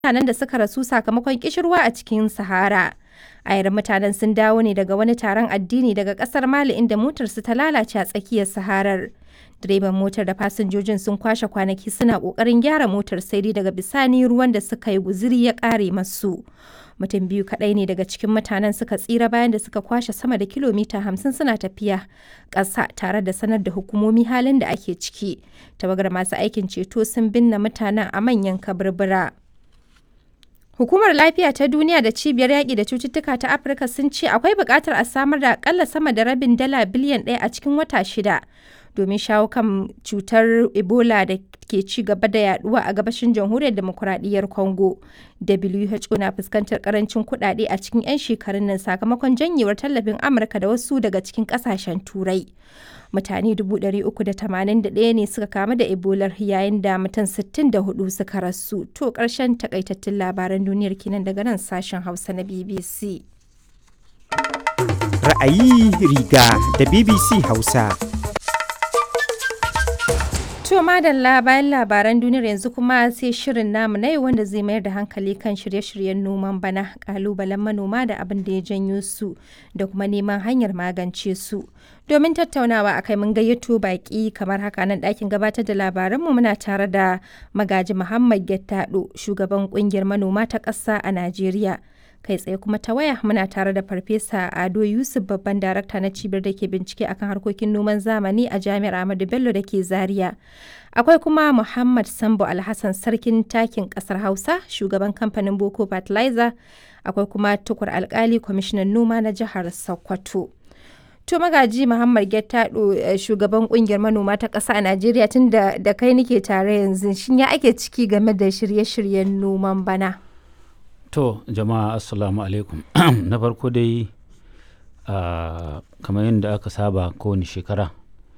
mutanen da suka rasu sakamakon kishirwa a cikin Sahara. Ayarin mutanen sun dawo ne daga wani taron addini daga kasar Mali inda motarsu ta lalace a tsakiyar Saharar. Direban motar da fasinjojin sun kwashe kwanaki suna kokarin gyara motar sai dai daga bisani ruwan da suka yi guziri ya kare masu. Mutum biyu kaɗai ne daga cikin mutanen suka tsira bayan da suka kwashe sama da kilomita hamsin suna tafiya ƙasa tare da sanar da hukumomi halin da ake ciki. Tawagar masu aikin ceto sun binne mutanen a manyan kaburbura. Hukumar Lafiya ta Duniya da Cibiyar Yaƙi da Cututtuka ta Afirka sun ce akwai buƙatar a samar da akalla sama da rabin dala biliyan ɗaya a cikin wata shida domin shawo kan cutar Ebola da ke ci gaba da yaduwa a gabashin jamhuriyar demokuraɗiyyar Congo. WHO na fuskantar karancin kuɗaɗe a cikin 'yan shekarun nan sakamakon janyewar tallafin Amurka da wasu daga cikin ƙasashen Turai. Mutane 381 ne suka kamu da Ebola yayin da mutum 64 suka rasu. To ƙarshen takaitattun labaran duniyar kenan daga nan sashen Hausa na BBC. Ra'ayi riga da BBC Hausa. To madalla bayan labaran duniyar yanzu kuma sai shirin namu na yau wanda zai mayar da hankali kan shirye-shiryen noman bana kalubalen manoma da abin da ya janyo su da kuma neman hanyar magance su. Domin tattaunawa akai mun gayyato baki kamar haka nan ɗakin gabatar da labaranmu muna tare da magaji Muhammad Gettado shugaban kungiyar manoma ta ƙasa a Najeriya. kai tsaye kuma ta waya muna tare da farfesa ado yusuf babban darakta na cibiyar da ke bincike akan harkokin noman zamani a jami'ar ahmadu bello da ke zaria akwai kuma muhammad sambo alhassan sarkin takin kasar hausa shugaban kamfanin boko fertilizer akwai kuma tukur alkali kwamishinan noma na jihar sokoto to magaji muhammad gettado shugaban kungiyar manoma ta ƙasa a najeriya tun da kai nike tare yanzu shin ya ake ciki game da shirye-shiryen noman bana To jama'a assalamu alaikum na farko dai uh, kamar yadda aka saba kowane shekara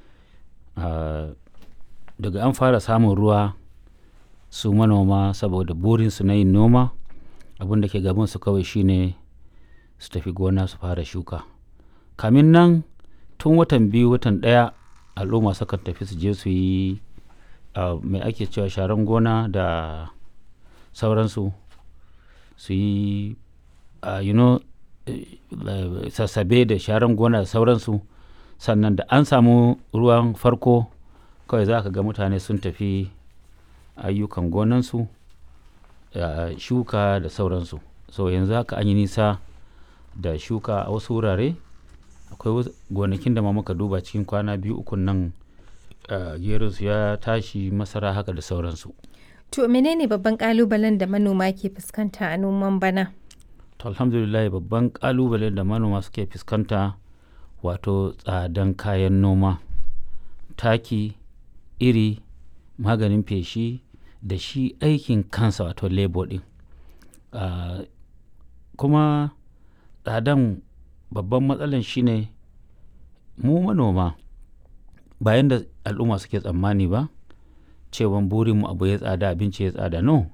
uh, daga an fara samun ruwa su manoma saboda burinsu na yin noma abin da ke gabansu kawai shine su tafi gona su fara shuka kamin nan tun watan biyu watan ɗaya al'umma sukan tafi su je su yi uh, mai ake cewa sharan gona da sauransu su yi uh, you know, uh, sassabe da sharan gona da sauransu sannan da an samu ruwan farko kawai za ka ga mutane sun tafi ayyukan gonansu uh, shuka da sauransu so yanzu haka an yi nisa da shuka a wasu wurare akwai gonakin da ma muka duba cikin kwana biyu ukun nan gerinsu ya tashi masara haka da sauransu To menene babban kalubalen da manoma ke fuskanta a noman bana? To alhamdulillah babban kalubalen da manoma suke fuskanta wato tsadan kayan noma, taki, iri, maganin feshi da shi aikin kansa wato labor din. Uh, kuma tsadan babban matsalan shine mu manoma bayan da al'umma suke tsammani ba. cewan burinmu abu ya tsada abinci ya tsada no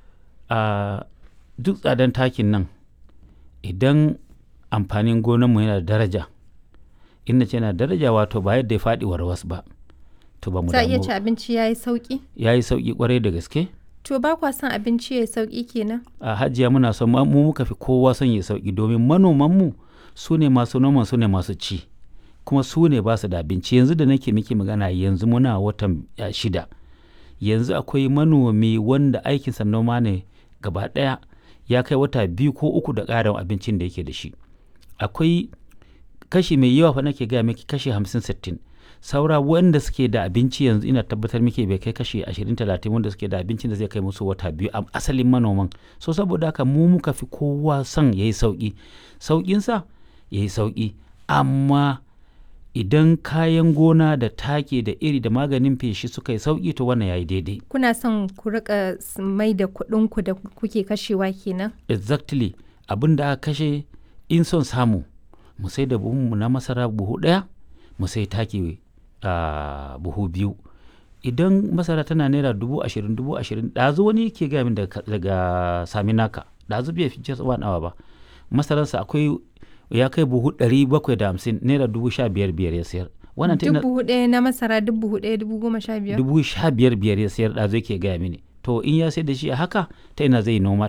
a duk tsadan takin nan idan amfanin gonanmu yana da daraja inda ce yana daraja wato ba yadda ya faɗi warwas ba to ba mu damu iya ci abinci ya yi sauƙi ya yi sauƙi kwarai da gaske to ba kwa son abinci ya yi sauƙi kenan a hajiya muna son mu muka fi kowa son ya sauƙi domin manomanmu su ne masu noman su ne masu ci kuma su ne ba su da abinci yanzu da nake miki magana yanzu muna watan shida yanzu akwai manomi wanda aikinsa noma ne gaba ɗaya ya kai wata biyu ko uku da ƙarin abincin da yake da shi akwai kashi mai yawa fa nake gaya miki kashi hamsin sittin saura wanda suke da abinci yanzu ina tabbatar miki bai kai kashi ashirin talatin wanda suke da abincin da zai kai musu wata biyu a asalin manoman so saboda haka mu muka fi kowa son ya yi sauƙi sauƙinsa ya yi sauƙi amma idan kayan gona da take da iri da maganin feshi suka yi sauki to wannan yayi daidai kuna son ku rika mai da kuɗin ku da kuke kashewa kenan exactly abin da aka kashe in son samu mu sai da buhunmu na masara buhu ɗaya mu sai take a buhu biyu idan masara tana naira dubu ashirin dubu ashirin ɗazu wani ke gaya min daga saminaka ɗazu bai fi wani awa ba masararsa akwai ya kai buhu ɗari bakwai da hamsin naira dubu sha biyar biyar ya sayar wannan duk buhu ɗaya na masara duk buhu ɗaya dubu goma sha biyar dubu sha biyar biyar ya sayar ɗazu yake gaya mini to in ya sai da shi a haka ta ina zai noma